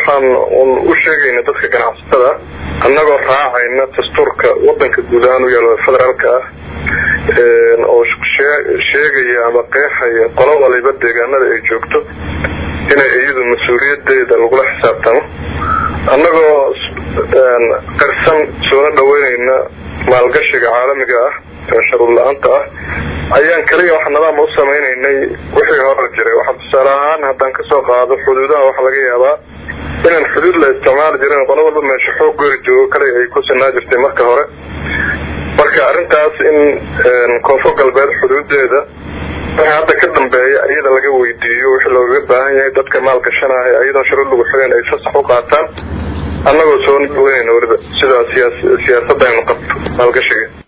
waxaan un u sheegayna dadka ganacsatada annagoo raacayna dastuurka wadanka guud ahaan u yaalo federaalka ah oo sheegaya ama qeexaya qolo waliba deegaanada ay joogto inay iyadu mas-uuliyadeeda lagula xisaabtamo annagoo qarsan soona dhaweynayna maalgashiga caalamiga ah ee sharuud la-aanta ah ayaan kaliya wax nidaam u samaynaynay wixii hore jiray waxaa tusaale ahaan haddaan kasoo qaado xuduudaha waxaa laga yaabaa inaan xuduud la isticmaali jirin qolo walba meesha xoog goori joogo kale ay ku sinaa jirtay marka hore marka arrintaas in koonfur galbeed xuduudeeda waxa hadda ka dambeeya iyada laga weydiiyo wixii loogaga baahan yahay dadka maalgashanaya iyadoon shuruud lagu xideen ay fasax u qaataan annagoo soo dhaweynayna weliba sidaa siyaasada aynu qabto maalgashiga